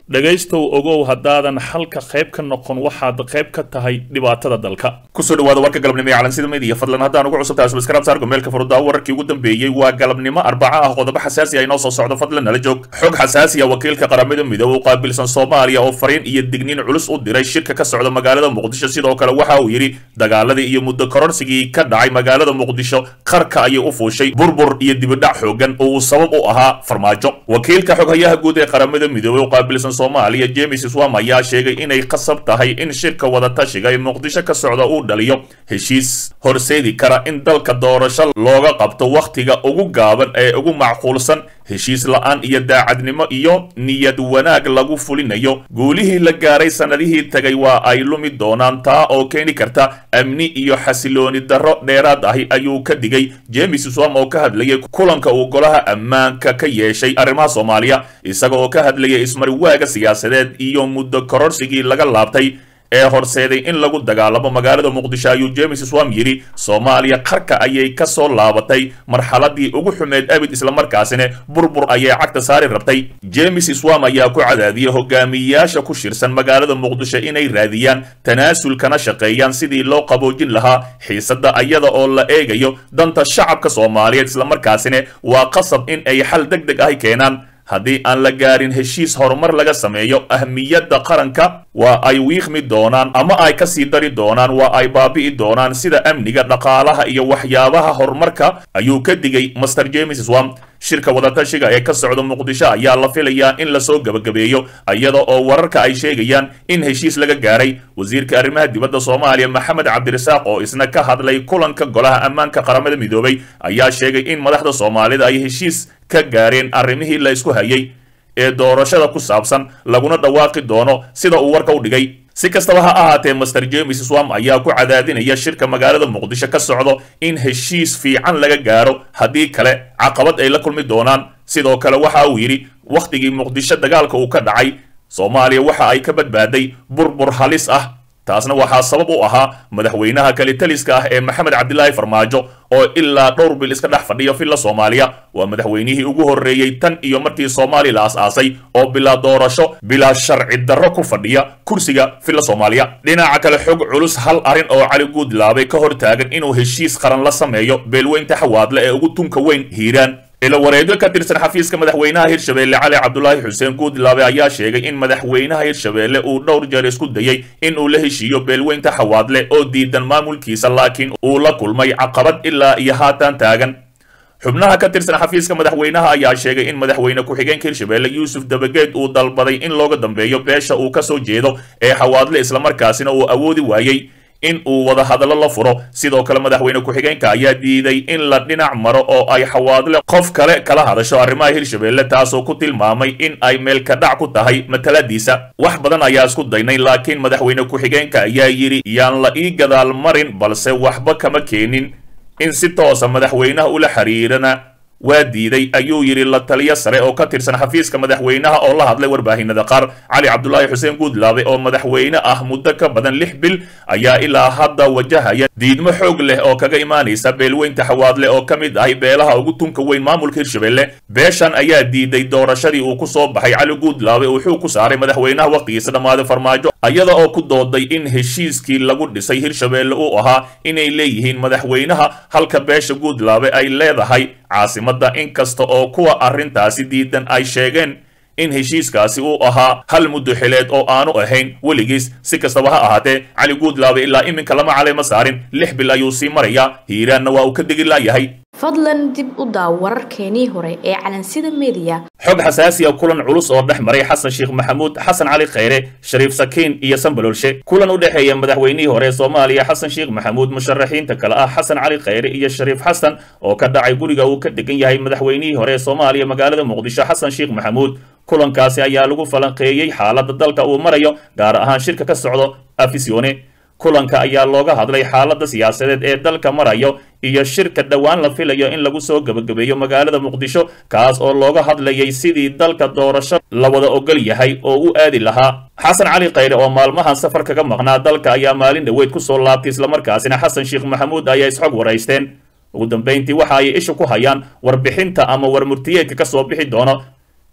dhegaystow ogow haddaadan xalka qayb ka noqon waxaad qayb ka tahay dhibaatada dalka kusoo dhawaada warka galabnimo ee calansida media fadlan haddaan ugu cusubtahay subscribe saarka meelka furuddaa wararkii ugu dambeeyey waa galabnimo arbaca ah qodobo xasaasi ah inoo soo socdo fadlan nala joog xog xasaasi ah wakiilka qaramada midoobe u qaabilsan soomaaliya oo fariin iyo digniin culus u diray shirka ka socda magaalada muqdisho sidoo kale waxa uu yidhi dagaaladii iyo muddo kororsigii ka dhacay magaalada muqdisho qarka ayay u fuushay burbur iyo dibidhac xoogan oo uu sabab u ahaa farmaajo wakiilka xoghayaha guud ee qaramada midoobe u qaabilsan soomaaliya james swam ayaa sheegay inay qasab tahay in shirka wadatashiga ee muqdisho ka socda uu dhaliyo heshiis horseedi kara in dalka doorasho looga qabto wakhtiga ugu gaaban ee ugu macquulsan heshiis la-aan iyo daacadnimo iyo niyad wanaag lagu fulinayo guulihii la gaaray sannadihii tagay waa ay lumi doonaan taa oo keeni karta amni iyo xasilooni darro dheeraad ahi ayuu ka digay james swam oo ka hadlayay kulanka uu golaha ammaanka ka yeeshay arrimaha soomaaliya isaga oo ka hadlayay ismariwaaga siyaasadeed iyo muddo kororsigii laga laabtay ee horseeday in lagu dagaalamo magaalada muqdisho ayuu james swam yidhi soomaaliya qarka ayay ka soo laabatay marxaladii ugu xumeed abid islamarkaasina burbur ayay cagta saari rabtay james swam ayaa ku cadaadiyey hogaamiyayaasha ku shirsan magaalada muqdisho inay raadiyaan tanaasul kana shaqeeyaan sidii loo qaboojin lahaa xiisadda ayada oo la eegayo danta shacabka soomaaliyeed islamarkaasina waa qasab in ay xal deg deg ahi keenaan haddii aan la gaarin heshiis horumar laga sameeyo ahmiyadda qaranka waa ay wiiqmi doonaan ama ay ka sii dari doonaan waa ay baabi'i doonaan sida amniga dhaqaalaha iyo waxyaabaha horumarka ayuu ka digay master james swam shirka wadatashiga ee ka socda muqdisho ayaa la filayaa in lasoo gebagabeeyo iyada oo wararka ay sheegayaan in heshiis laga gaaray wasiirka arrimaha dibadda soomaaliya maxamed cabdirasaaq oo isna ka hadlay kulanka golaha ammaanka qaramada midoobay ayaa sheegay in madaxda soomaalida ay heshiis ka gaareen arrimihii la isku hayay ee doorashada ku saabsan laguna dhawaaqi doono sida uu warka u dhigay si kastaba ha ahaatee master james swam ayaa ku cadaadinaya shirka magaalada muqdisho ka socdo in heshiis fiican laga gaaro haddii kale caqabad ay la kulmi doonaan sidoo kale waxa uu yidhi wakhtigii muqdisho dagaalka uu ka dhacay soomaaliya waxa ay ka badbaaday burbur halis ah taasna waxaa sabab u ahaa madaxweynaha kalitaliska ah ee maxamed cabdilaahi farmaajo oo ilaa dhowr bil iska dhex fadhiya villa soomaaliya waa madaxweynihii ugu horreeyey tan iyo markii soomaaliya la as-aasay oo bilaa doorasho bilaa sharci darro ku fadhiya kursiga villa soomaaliya dhinaca kale xog culus hal arrin oo cali guudlaabay ka hor taagan inuu heshiis qaran la sameeyo beelweynta xawaadle ee ugu tunka weyn hiiraan ilo wareego ka tirsan xafiiska madaxweynaha hirshabeelle cali cabdulaahi xuseen guudlaabe ayaa sheegay in madaxweynaha hirshabeelle uu dhowr jeer isku dayey in uu la heshiiyo beelweynta xawaadle oo diidan maamulkiisa laakiin uu la kulmay caqabad ilaa iyo haatan taagan xubnaha ka tirsan xafiiska madaxweynaha ayaa sheegay in madaxweyne ku-xigeenka hirshabeelle yuusuf dabageed uu dalbaday in looga dambeeyo beesha uu ka soo jeedo ee xawaadle islamarkaasina uu awoodi waayey in uu wada hadallo la furo sidoo kale madaxweyne ku-xigeenka ayaa diiday in la dhinac maro oo ay xawaadle qof kale kala hadasho arrimaha hirshabeelle taasoo ku tilmaamay in ay meelka dhac ku tahay mataladiisa wax badan ayaa isku daynay laakiin madaxweyne ku-xigeenka ayaa yidhi yaan la ii gadaal marin balse waxba kama keenin in si toosa madaxweynaha ula xiriirana waa diiday ayuu yidhi la taliyo sare oo ka tirsan xafiiska madaxweynaha oo la hadlay warbaahinada qaar cali cabdulaahi xuseen guudlaabe oo madaxweyne ah muddo ka badan lix bil ayaa ilaa hadda wajahaya diidmo xoog leh oo kaga imaanaysa beelweynta xawaadle oo ka mid ahay beelaha ugu tunka weyn maamulka hirshabeelle beeshan ayaa diiday doorashadii uu ku soo baxay cali guudlaabe wuxuu ku saaray madaxweynaha wakhtigiisa dhammaaday farmaajo iyada oo ku dooday in heshiiskii lagu dhisay hirshabeelle uu ahaa inay leeyihiin madaxweynaha halka beesha guudlaabe ay leedahay caasimadda inkasta oo kuwa arrintaasi diidan ay sheegeen in heshiiskaasi uu ahaa hal muddo xileed oo aanu ahayn weligiis si kastaba ha ahaatee cali guudlaabe ilaa iminka lama caleema saarin lix bil ayuu sii marayaa hiiraanna waa uu ka degi laayahay fadlan dib u daaw wararkeenii hore ee calansida mediya xog xasaasi a kulan culus oo dhex maray xasan sheekh maxamuud xasan cali khayre shariif sakiin iyo sanbalolshe kulan u dhexeeya madaxweynihii hore ee soomaaliya xasan sheekh maxamuud musharaxiinta kale ah xasan cali khayre iyo shariif xasan oo ka dhacay guriga uu ka degan yahay madaxweynihii hore ee soomaaliya magaalada muqdisho xasan sheekh maxamuud kulankaasi ayaa lagu falanqeeyey xaaladda dalka uu marayo gaar ahaan shirka ka socdo afisione kulanka ayaa looga hadlay xaaladda siyaasadeed ee dalka marayo iyo shirka dhowaan la filayo in lagu soo gebagabeeyo magaalada muqdisho kaas oo looga hadlayay sidii dalka doorasho la wada ogol yahay oo u aadi lahaa xasan cali khayre oo maalmahan safar kaga maqnaa dalka ayaa maalin dhoweyd ku soo laabtay islamarkaasina xasan sheekh maxamuud ayaa isxog waraysteen ugu dambayntii waxa ay isha ku hayaan warbixinta ama warmurtiyeedka ka soo bixi doono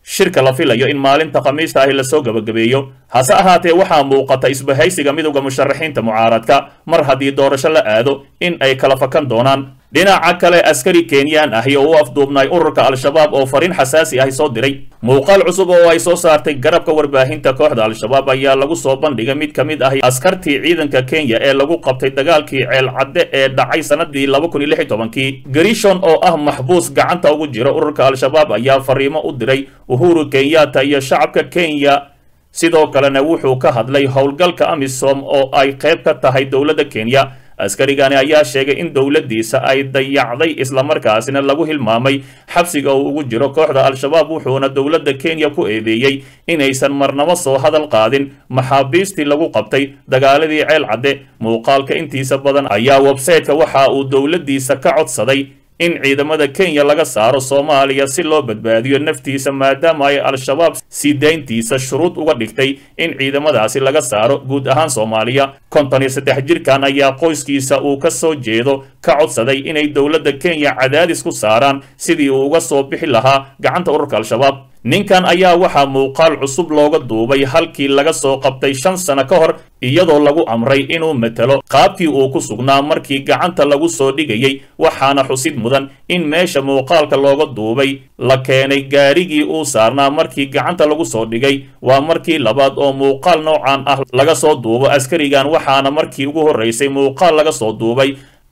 shirka la filayo in maalinta khamiista ahi lasoo gabagabeeyo hase ahaatee waxaa muuqata isbahaysiga midowda musharaxiinta mucaaradka mar haddii doorasho la aado in ay kala fakan doonaan dhinaca kale askari kenyaan ahi oo u afduubnay ururka al-shabaab oo fariin xasaasi ahi soo diray muuqaal cusub oo ay soo saartay garabka warbaahinta kooxda al-shabaab ayaa lagu soo bandhigay mid ka mid ahi askartii ciidanka kenya ee lagu qabtay dagaalkii ceelcadde ee dhacay sanadii laba kun iyo lix iyo tobankii garishon oo ah maxbuus gacanta ugu jira ururka al-shabaab ayaa fariimo u diray uhuru kenyatta iyo shacabka kenya sidoo kalena wuxuu ka hadlay howlgalka amisom oo ay qayb ka tahay dowladda kenya askarigani ayaa sheegay in dowladdiisa ay dayacday islamarkaasina lagu hilmaamay xabsiga uu ugu jiro kooxda al-shabaab wuxuuna dowladda kenya ku eedeeyey inaysan marnabo soo hadal qaadin maxaabiistii lagu qabtay dagaaladii ceel cadde muuqaalka intiisa badan ayaa websayteka waxa uu dowladdiisa ka codsaday in ciidamada kenya laga saaro soomaaliya si loo badbaadiyo naftiisa maadaama ay al-shabaab sii dayntiisa shuruud uga dhigtay in ciidamadaasi laga saaro guud ahaan soomaaliya konton iyo saddex jirkan ayaa qoyskiisa uu ka soo jeedo ka codsaday inay dowladda kenya cadaadis ku saaraan sidii uu uga soo bixi lahaa gacanta ururka al-shabaab ninkan ayaa waxaa muuqaal cusub looga duubay halkii laga soo qabtay shan sano ka hor iyadoo lagu amray inuu matelo qaabkii uu ku sugnaa markii gacanta lagu soo dhigayay waxaana xusid mudan in meesha muuqaalka looga duubay la keenay gaarigii uu saarnaa markii gacanta lagu soo dhigay waa markii labaad oo muuqaal noocan ah laga soo duubo askarigan waxaana markii ugu horraysay muuqaal laga soo duubay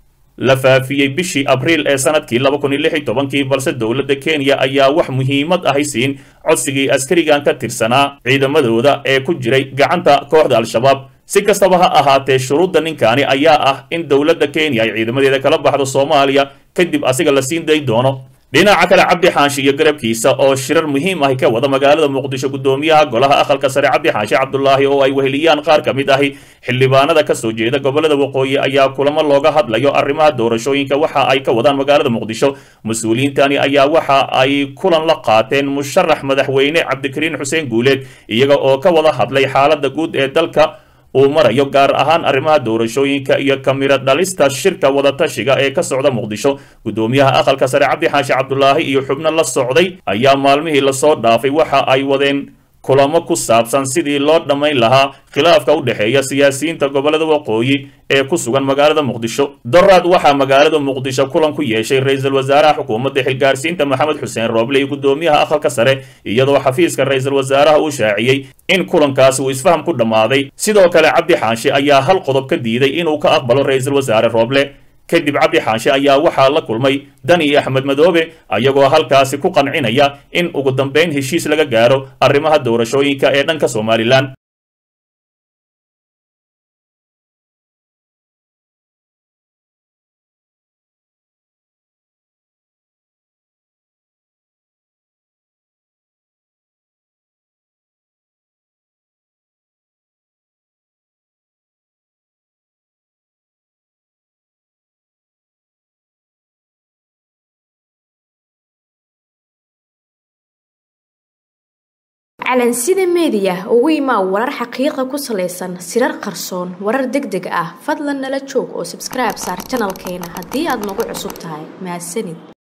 la faafiyey bishii abriil ee sanadkii laba kun iyo lix iyo tobankii balse dowladda kenya ayaa wax muhiimad ahay siin codsigii askarigan ka tirsanaa ciidamadooda ee ku jiray gacanta kooxda al-shabaab si kastaba ha ahaatee shuruudda ninkaani ayaa ah in dowladda kenya ay ciidamadeeda kala baxdo soomaaliya kadib asiga la siin day doono dhinaca kale cabdi xaashi iyo garabkiisa oo shirar muhiim ahi ka wada magaalada muqdisho guddoomiyaha golaha aqalka sare cabdi xaashi cabdulaahi oo ay weheliyaan qaar ka mid ahi xildhibaanada ka soo jeeda gobolada waqooyi ayaa kulamo looga hadlayo arrimaha doorashooyinka waxa ay ka wadaan magaalada muqdisho mas-uuliyiintani ayaa waxa ay kulan la qaateen musharax madaxweyne cabdikariin xuseen guuleed iyaga oo ka wada hadlay xaaladda guud ee dalka uu marayo gaar ahaan arrimaha doorashooyinka iyo kamiro dhalista shirka wadatashiga ee ka socda muqdisho guddoomiyaha aqalka sare cabdi xaashi cabdulaahi iyo xubno la socday ayaa maalmihii lasoo dhaafay waxa ay wadeen kulamo ku saabsan sidii loo dhammayn lahaa khilaafka u dhexeeya siyaasiyiinta gobolada waqooyi ee ku sugan magaalada muqdisho doraad waxaa magaalada muqdisho kulan ku yeeshay ra-iisul wasaaraha xukuumadda xilgaarsiinta maxamed xuseen rooble iyo guddoomiyaha aqalka sare iyadoo xafiiska ra-iisul wasaaraha uu shaaciyey in kulankaasi uu isfaham ku dhammaaday sidoo kale cabdi xaashi ayaa hal qodob ka diiday inuu ka aqbalo ra-iisul wasaare rooble kadib cabdi xaashi ayaa waxaa la kulmay dani iyo axmed madoobe ayagoo halkaasi ku qancinaya in ugu dambayn heshiis laga gaaro arrimaha doorashooyinka ee dhanka somalilan calansida meediya ugu imaa warar xaqiiqa ku salaysan sirar qarsoon warar deg deg ah fadlan nala joog oo sabskribe saar janalkeena haddii aad nagu cusub tahay mahadsanid